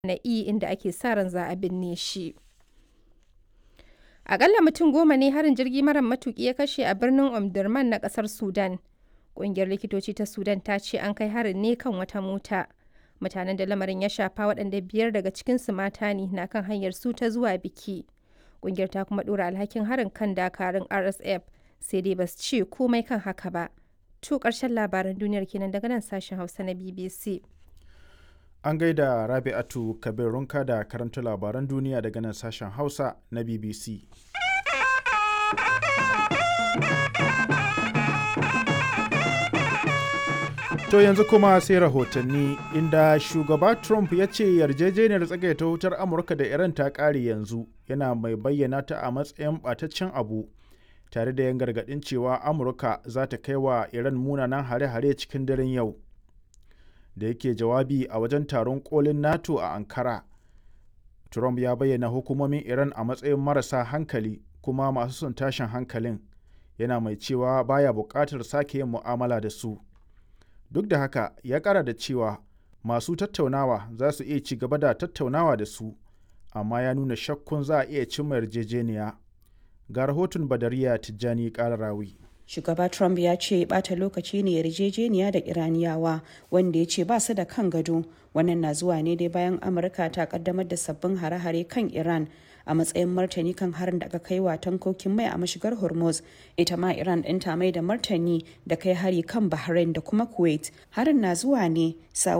na E inda ake sa ran za a binne shi. Akalla mutum goma ne harin jirgi mara matuki ya kashe a birnin Omdurman na kasar Sudan. Ƙungiyar likitoci ta Sudan ta ce an kai harin ne kan wata mota. Mutanen da lamarin ya shafa waɗanda biyar daga cikinsu mata ne na kan hanyar su ta zuwa biki. Ƙungiyar ta kuma ɗora alhakin harin kan dakarun RSF sai dai ba su ce komai kan haka ba. To ƙarshen labaran duniyar kenan daga nan sashen Hausa na BBC. An gaida Rabi'atu Kabir Runka da karanta labaran duniya daga nan sashen Hausa na BBC. To yanzu kuma sai rahotanni inda shugaba Trump ya ce yarjejeniyar tsagaita wutar Amurka da Iran ta ƙare yanzu yana mai bayyana ta a matsayin ɓataccen abu tare da yan gargaɗin cewa Amurka za ta kai wa Iran munanan hare-hare cikin daren yau. Da yake jawabi a wajen taron kolin NATO a Ankara, Trump ya bayyana hukumomin Iran a matsayin marasa hankali kuma masu son tashin hankalin, yana mai cewa baya buƙatar sake yin mu'amala da su. duk da haka ya kara da cewa masu tattaunawa za su iya ci gaba da tattaunawa da su amma ya nuna shakkun za a iya cimma yarjejeniya ga rahoton badariya tijjani kararawi shugaba trump ya ce bata lokaci ne yarjejeniya da iraniyawa wanda ya ce ba su da kan gado wannan na zuwa ne dai bayan amurka ta kaddamar da sabbin hare-hare kan iran a matsayin martani kan harin da aka kai wa tankokin mai a mashigar hormuz ita ma iran ɗin ta mai da martani da kai hari kan bahrain da kuma kuwait harin na zuwa ne